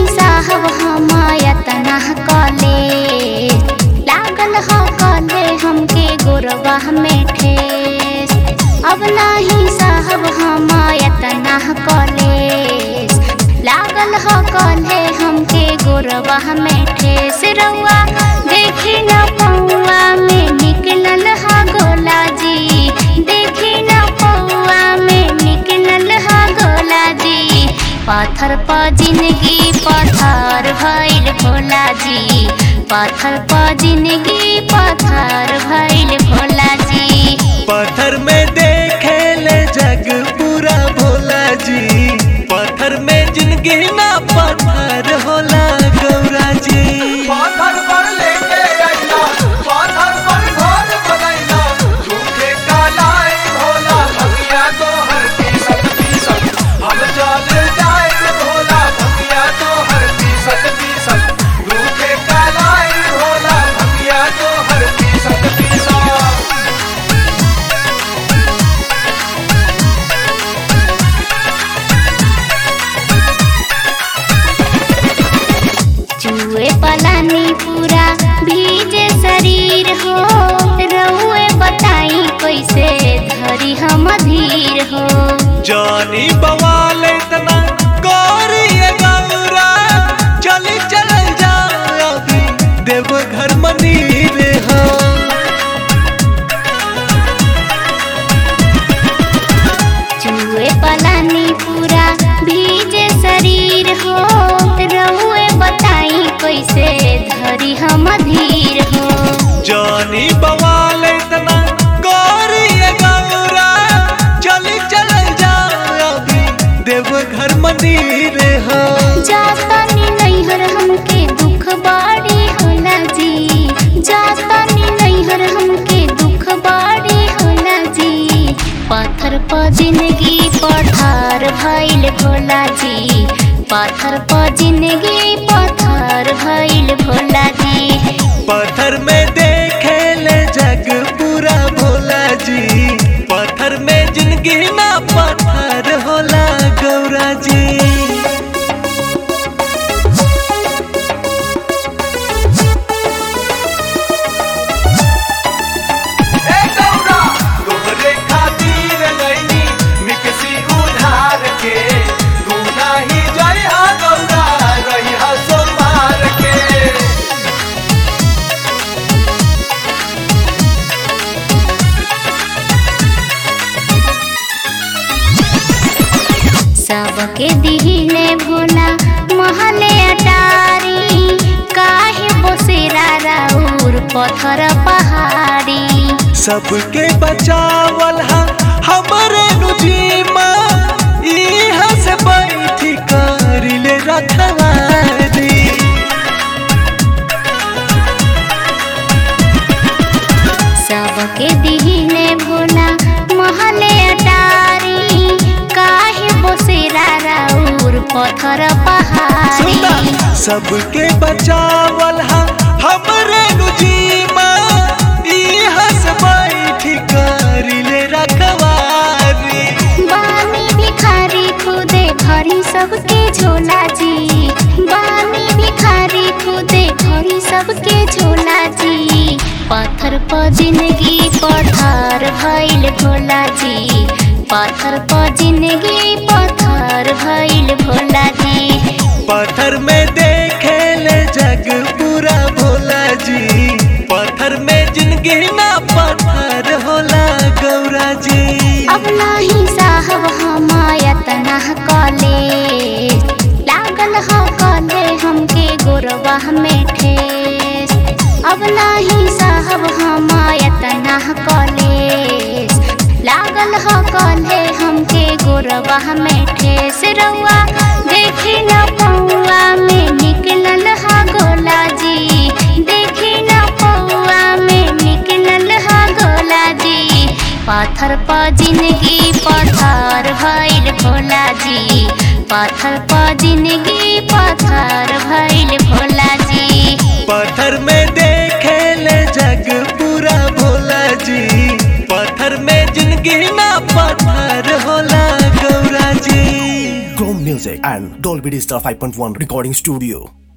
साहब हमायतना कले लागल ह कले हमके गोरबा में ठेस अब नाही साहब हमायतना कले लागल ह कले हमके गोरबा में ठेस रउआ देखी न पौआ में निकलल ह गोला जी देखी न पौआ में निकलल ह गोला जी पाथर प जिंदगी पथर भइल भोला जी पाथर प जिंदगी पथर भइल भोला जी पत्थर में देखे ले जग पूरा भोला जी पत्थर में जिंदगी ना पत्थर होला गौरा जी पाथर पर लेके अइला पाथर पर घर बनैला झूठे कालाई भोला भगिया तो हर पीसत पीसत हम चल जाए भोला भगिया तो हर पीसत पीसत झूठे कालाई भोला भगिया तो हर पीसत पीसत चूहे पलानी पूरा भीजे शरीर हो रउए बताई कैसे धरी हम धीर हो जानी बवाल इतना गौरी गौरा चली चल जा अभी देव घर मंदिर हो चूहे पलानी पूरा भीजे शरीर हो रउए बताई कैसे धरी हम धीर हो जानी बवाल इतना गौरी गौरा चली चल जा अभी देव घर मंदिर हो जातानी नैहर हमके दुख बाड़ी होला जी जातानी नैहर हमके दुख बाड़ी होला जी पाथर प जिंदगी पठार भइल भोला जी पाथर प जिंदगी पथर भइल भोला जी पत्थर में देखे ले जग पूरा भोला जी पत्थर में जिंदगी ना पत्थर होला गौरा जी ए गौरा तोहरे खातिर लैनी निकसी उधार के तू नाही जइहा गौरा रहिहा सोमार के सबके दिहिले भोला महले अटारी काहे बोसेरा राउर पत्थर पहाड़ी सबके बचावल हा हमरे नुजीमा इहा से बैठी करिले रखवारी सबके दिहिले भोला महले अटारी काहे बोसेरा राउर पत्थर सुना पहाड़ी सबके बचावल हा हमरे नुजीमा इहा से बैठी करिले रखवारी बानी भिखारी खुदे भरी सबके झोला जी बानी भिखारी खुदे भरी सबके झोला जी पाथर प जिंदगी पठार भइल भोला जी पाथर प जिंदगी पथर भइल भोला जी पत्थर में देखे ले जग पूरा भोला जी पत्थर में जिंदगी ना पत्थर होला गौरा जी अब नाही साहब हमायतना कले लागल ह कले हमके गोरबा में ठेस अब नाही साहब हमायतना कले लागल ह कले हमके गोरबा में ठेस रउआ देखी न पौआ में निकलल ह गोला जी देखी न पौआ में निकलल ह गोला जी पाथर प जिंदगी पथर भइल भोला जी पाथर प जिंदगी पथर भइल भोला जी पत्थर में देखे ले जग पूरा भोला जी पत्थर में जिंदगी ना पत्थर होला गौरा जी Chrome Music and Dolby Digital 5.1 Recording Studio.